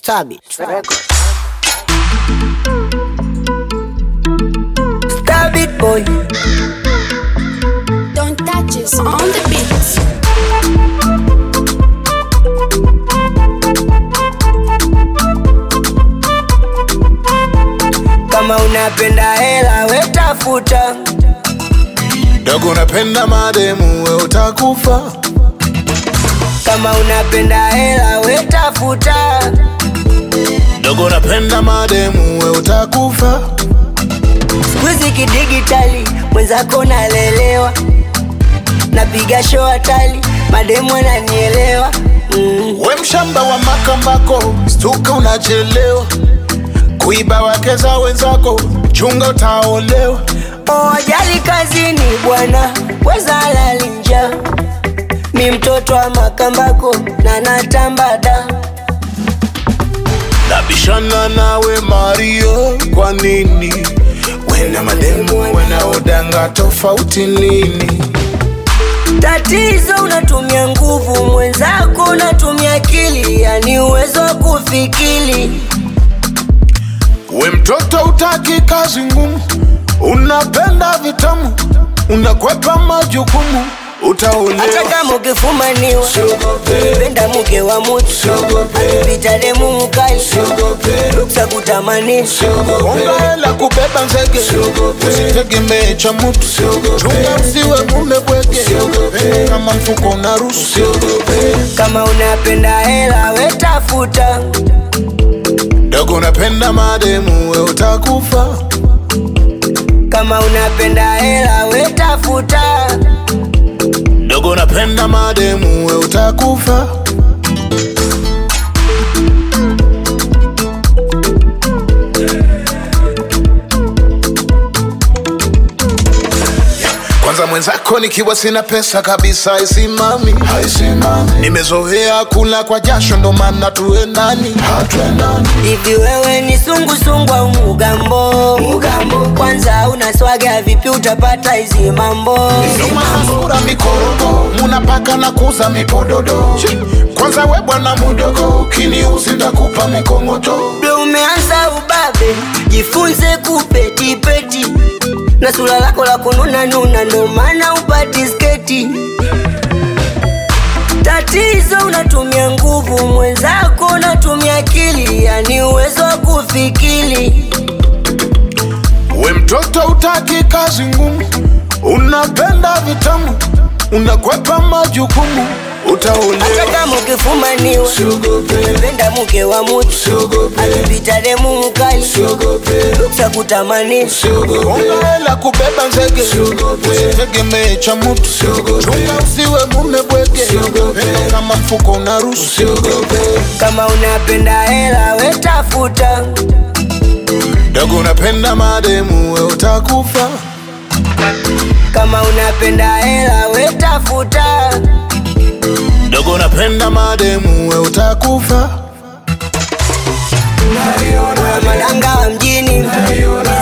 Stabit Records. Stabit boy. Don't touch us on the beat. Kama unapenda hela wetafuta, dogo unapenda mademu we utakufa kama unapenda hela wetafuta, dogo unapenda mademu we utakufa sikuizi kidigitali, mwenzako nalelewa, napiga show hatali, mademu ananielewa mm. we mshamba wa makambako stuka unachelewa kuiba wake za wenzako chunga utaolewa Oh, ajali kazini bwana, weza lali njaa. Mi mtoto wa Makambako na natambada, nabishana nawe mario kwa nini wena mademu wanaodanga tofauti nini tatizo unatumia nguvu, mwenzako unatumia akili, yani uwezo wa kufikiri. we mtoto utaki kazi ngumu unapenda vitamu unakwepa majukumu Hata utaolewa kama ukifumaniwa, penda mke wa mutu, pita demu mkali, ruksa kutamanisha Konga hela kubeba nzege usitegemee cha mutu chunga usiwe mume bwege kama mfuko unaruhusu kama unapenda hela wetafuta, dogo unapenda mademu we utakufa kama unapenda hela wetafuta, dogo unapenda mademu we utakufa kwanza mwenzako nikiwa sina pesa kabisa haisimami nimezoea kula kwa jasho ndo maana tuendani hivi wewe ni sungusungu au mugambo? Mugambo kwanza unaswaga vipi utapata hizi mambo? nomasura mikorogo munapaka na kuza mipododo kwanza we bwana mudogo ukiniuzi ndakupa mikongoto Bro, umeanza ubabe, jifunze kupetipeti na sura lako la kununa nuna, ndo maana upati sketi. Tatizo unatumia nguvu, mwenzako unatumia akili, yani uwezo wa kufikiri. we mtoto utaki kazi ngumu unapenda vitamu unakwepa majukumu Hata utaolewa kama ukifumaniwa, penda mke wa mutu, akipita demu mkali, ruksa kutamanisha Konga hela kubeba nzege usitegemee cha mutu chunga usiwe mume bwege kama mfuko unaruhusu kama unapenda hela wetafuta, dogo unapenda mademu we utakufa kama unapenda hela wetafuta, dogo unapenda mademu we utakufa madanga wa mjini